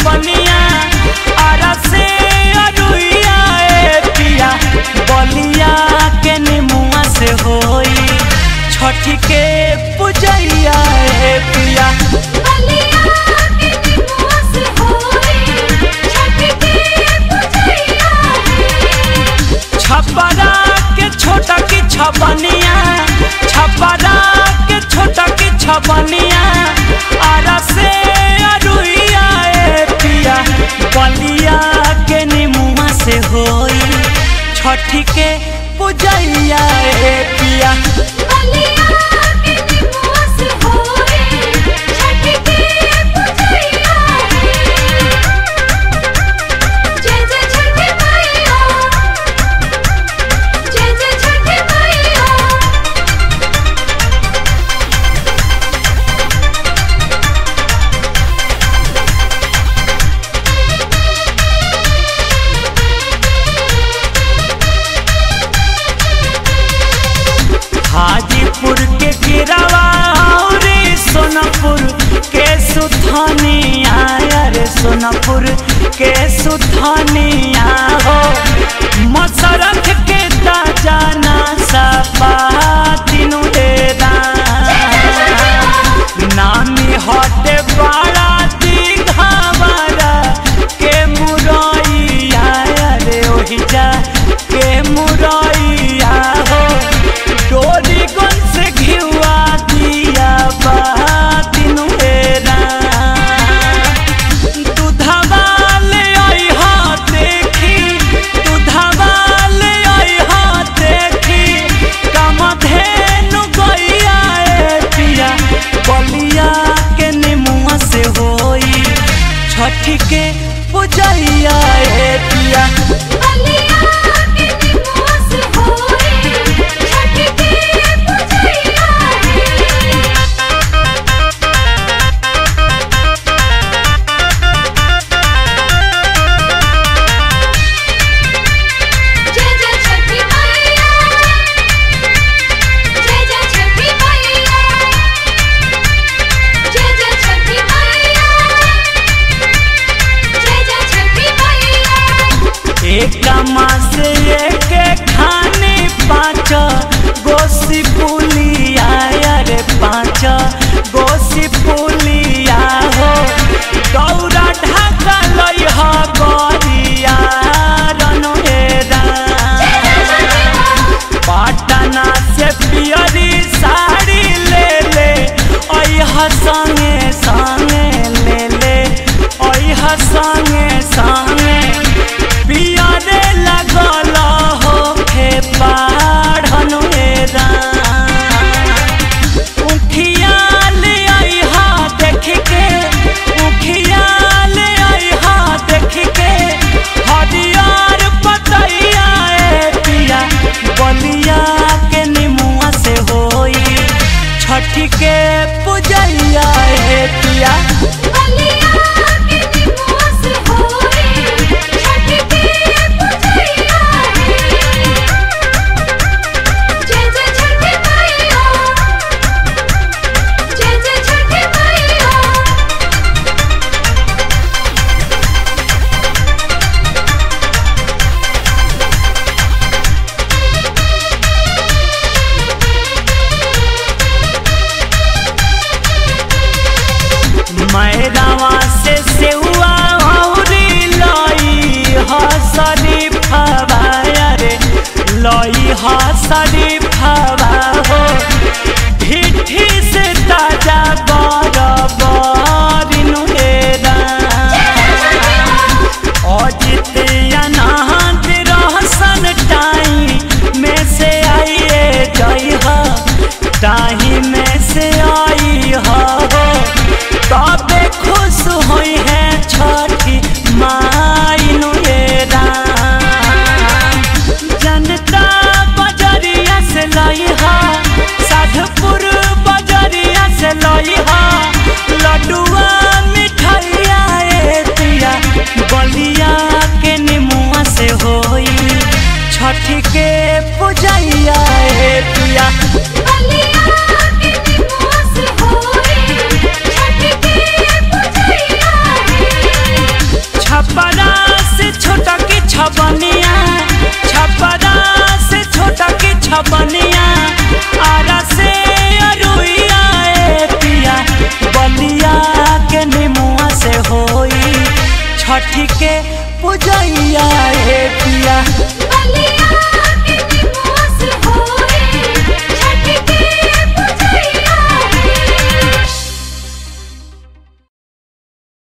छपनिया आरा से अरुइया ए पिया बलिया के निमुआ से होई छठी के पूजैया ए पिया बलिया के निमुआ से होई छठ के पूजैया छपरा के छोटा की छपनिया छपरा के छोटा की छपनिया आरा से अरुइया ए पिया बलिया के निमुआ से होई छठी के पूजैया ए पिया बलिया के निमुआ से होई छठ के पूजैया जय जय छठ मैया जय जय छठ मैया हाजीपुर के गिरावा और सोनापुर के सुथनिया रे सोनापुर के सुथनिया हो मसरख के ताजा ना सपा तीनू डेरा नामी हटे बड़ा दिघावरा के मुरैया रे ओहि जा के मुरैया हो डोरी गन से घिवा दिया बातिनु हेरा दूधवा ले आई हा देखी दूधवा ले आई हा देखी कम धेनु गैया ए पिया बलिया के निमुआ से होई छठी के पूजैया ए पिया बलिया के निमुआ से होई छठ के पूजैया जय जय छठी मैया जय जय छठी मैया जय जय छठी मैया जय जय छठी मैया एक मास एक खाने पाँच गोसी पुलिया रे पाँच गोसी पुलिया हो गौरा ढाका लई ह गरिया रनहेरा पटना से पियरी साड़ी ले ले अह संगे संगे ले ले अह संगे संगे पियरे लगल होखे पाढ़न हेरा उखिया ले आई हा देख के उखिया ले आई हा देख के हरियर पतैया ए पिया बलिया के निमुआ से होई छठी के पूजैया ए पिया बलिया के निमुआ से होई छठ के पूजैया जय जय छठ मैया जय जय छठ मैया मैदावा से सेउआ औरी लई हसरी फवाया रे लई हसरी फवा हो ढिठी से ताजा बर बरिनु हेरा अजित अनहत रहसन टाई में से आइए जई ह टाही में से आई हो तबे खुश होई है छठी माई नुएरा जनता बजरिया से लई हा साधपुर बजरिया से लई हा लड्डुआ मिठाइया ए पिया बलिया के निमुआ से होई छठी के पूजैया ए पिया बलिया छठी के पूजैया हे पिया